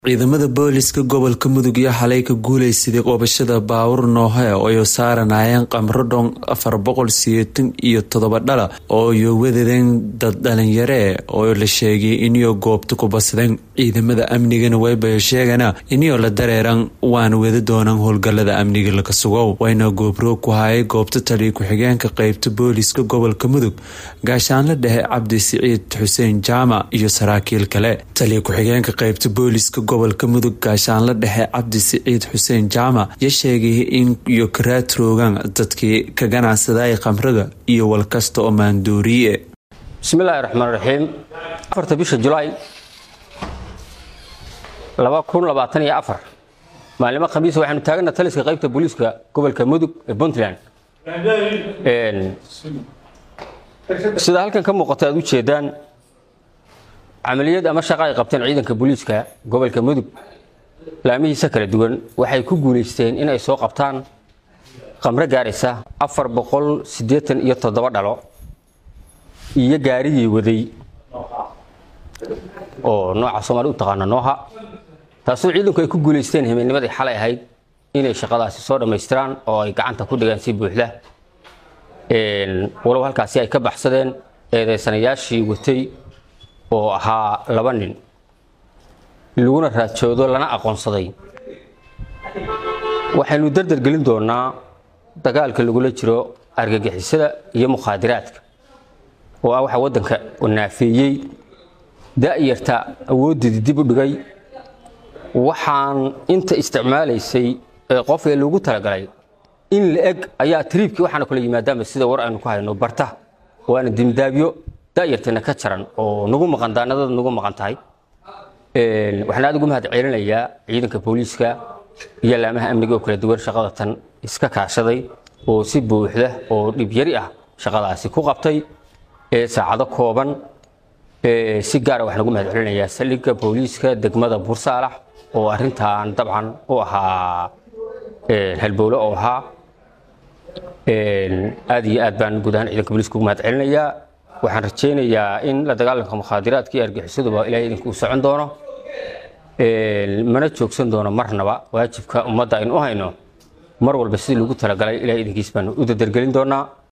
ciidamada booliska gobolka mudug iyo xalay ka guuleysaday qoobashada baawur noohe oo saaranayeen qamro dhon afar boqol siyeetan iyo todoba dhala oo yo wadadeen dad dhalinyare oo la sheegay inio goobta ku basadeen ciidamada amnigana wayba sheegana inio la dareeran waana wada doonaan howlgalada amniga laga sugow wayna goobroog ku hayay goobta taliya ku-xigeenka qeybta booliska gobolka mudug gaashaanla dhexe cabdi siciid xuseen jaamac iyo saraakiil kale taliya ku-xigeenka qeybta booliska gobolka mudug gaashaanla dhexe cabdi siciid xuseen jaamac ya sheegay in iyo karaatroogan dadkii ka ganacsaday khamriga iyo walkasta oo maandooriye bismillaahi raxmaan raxiim afarta bisha julaay laba kun labaatan iyo afar maalimo khamiis waxaanu taagana taliska qaybta booliiska gobolka mudug ee puntland sida halkan ka muuqata aad u jeedaan camaliyad ama shaqa ay qabteen ciidanka booliiska gobolka mudug laamihiisa kala duwan waxay ku guulaysteen in ay soo qabtaan khamro gaaraysa afar boqol siddeetan iyo toddoba dhalo iyo gaarigii waday oo nooca soomaali u taqaana nooha taasoo ciidanku ay ku guulaysteen himilnimadii xalay ahayd inay shaqadaasi soo dhammaystiraan oo ay gacanta ku dhigaan si buuxda walow halkaasi ay ka baxsadeen eedeysanayaashii watay oo ahaa laba nin laguna raajoodo lana aqoonsaday waxaynu dardargelin doonaa dagaalka lagula jiro argagixisada iyo mukhaadiraadka oo ah waxa waddanka naafeeyey da'yarta awooddeedii dib u dhigay waxaan inta isticmaalaysay ee qof ee loogu talagalay in la eg ayaa triibkii waxaana kula yimaadaanba sida war aynu ku hayno barta waana dimdaabyo da'yarteena ka jaran oo nagu maqan daanadada nagu maqan tahay waxaan aad ugu mahad celinayaa ciidanka booliiska iyo laamaha amniga oo kala duwan shaqada tan iska kaashaday oo si buuxda oo dhibyari ah shaqadaasi ku qabtay ee saacado kooban si gaara waxaan ugu mahad celinayaa saldhigga booliiska degmada bursaalax oo arrintan dabcan u ahaa halbowle oo ahaa aad iyo aad baan guud ahaan ciidanka booliiska ugu mahad celinayaa waxaan rajaynayaa in la dagaalanka mukhaadiraadka iyo argixisaduba ilahay idinku u socon doono mana joogsan doono marnaba waajibka ummadda aynu u hayno mar walba sidii lagu talagalay ilahay idinkiis baanu u dadargelin doonaa